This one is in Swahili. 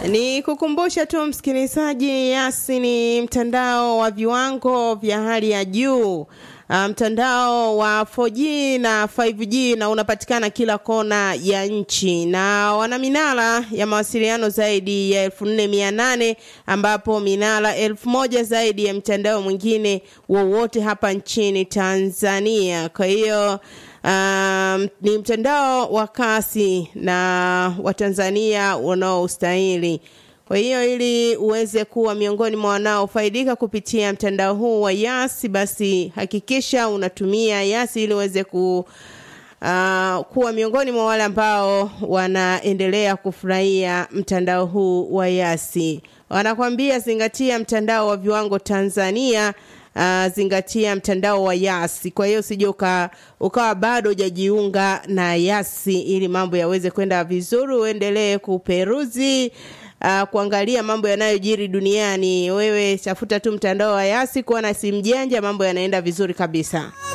Ni kukumbusha tu msikilizaji, Yasi ni mtandao wa viwango vya hali ya juu. Uh, mtandao wa 4G na 5G na unapatikana kila kona ya nchi na wana minara ya mawasiliano zaidi ya 4800 ambapo minara 1000 zaidi ya mtandao mwingine wowote hapa nchini Tanzania. Kwa hiyo Um, ni mtandao wa kasi na Watanzania wanaostahili. Kwa hiyo ili uweze kuwa miongoni mwa wanaofaidika kupitia mtandao huu wa Yasi, basi hakikisha unatumia Yasi ili uweze ku uh, kuwa miongoni mwa wale ambao wanaendelea kufurahia mtandao huu wa Yasi. Wanakwambia zingatia mtandao wa viwango Tanzania. Uh, zingatia mtandao wa Yasi. Kwa hiyo usije ukawa bado hujajiunga na Yasi ili mambo yaweze kwenda vizuri, uendelee kuperuzi uh, kuangalia mambo yanayojiri duniani. Wewe tafuta tu mtandao wa Yasi, kuwa na simu janja, mambo yanaenda vizuri kabisa.